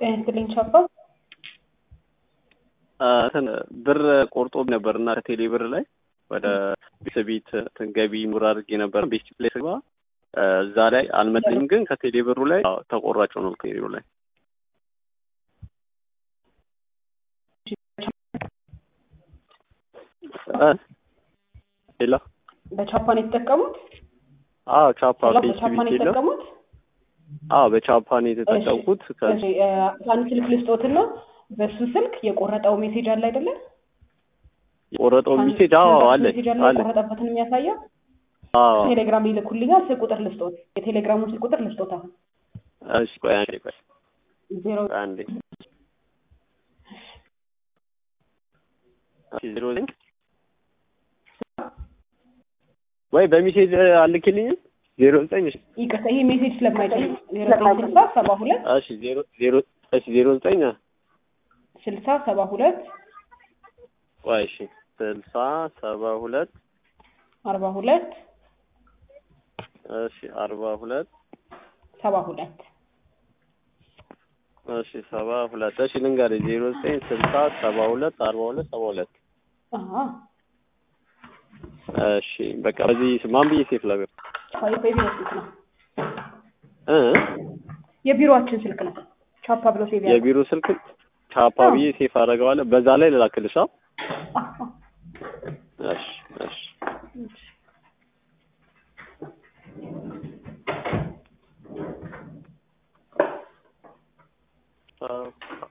ጤና ይስጥልኝ ቻፓ። እንትን ብር ቆርጦ ነበር እና ከቴሌ ብር ላይ ወደ ቤተሰቤት ገቢ ሙር አድርጌ ነበር። ቤት ላይ ስገባ እዛ ላይ አልመለኝም፣ ግን ከቴሌ ብሩ ላይ ተቆራጭ ነው ከቴሌ ላይ ሌላ በቻፓን የተጠቀሙት አዎ ቻፓ በቻፓን የተጠቀሙት አዎ በቻፓን የተጠቀምኩት አንድ ስልክ ልስጦትና በሱ ስልክ የቆረጠው ሜሴጅ አለ አይደለ? የቆረጠው ሜሴጅ አዎ አለ ሜሴጅ አለ አለ የቆረጠበትን የሚያሳየው አዎ ቴሌግራም ይልኩልኛል። ስልክ ቁጥር ልስጦት፣ የቴሌግራሙን ስልክ ቁጥር ልስጦት። አሁን እሺ ቆይ አንዴ ቆይ ዜሮ ቆይ አንዴ እሺ ዜሮ ዘጠኝ ወይ በሜሴጅ አልክልኝም ዜሮ ዘጠኝ እሺ ይቅርታ፣ ይሄ ሜሴጅ ስለማይችል ዜሮ ዘጠኝ ስልሳ ሰባ ሁለት እሺ ዜሮ ዜሮ እሺ ዜሮ ዘጠኝ ስልሳ ሰባ ሁለት ቆይ እሺ ስልሳ ሰባ ሁለት አርባ ሁለት እሺ አርባ ሁለት ሰባ ሁለት እሺ ሰባ ሁለት እሺ ልንገርህ ዜሮ ዘጠኝ ስልሳ ሰባ ሁለት አርባ ሁለት ሰባ ሁለት አሀ እሺ በቃ በዚህ ማን ብዬ ሴፍ ላገር የቢሮ ስልክ ነው። እ የቢሮአችን ስልክ ነው። ቻፓ ብሎ ሴቭ ያደርጉ። የቢሮ ስልክ ቻፓ ብዬ ሴፍ አደርገዋለሁ። በዛ ላይ ልላክልሽ። አዎ አዎ። እሺ እሺ አዎ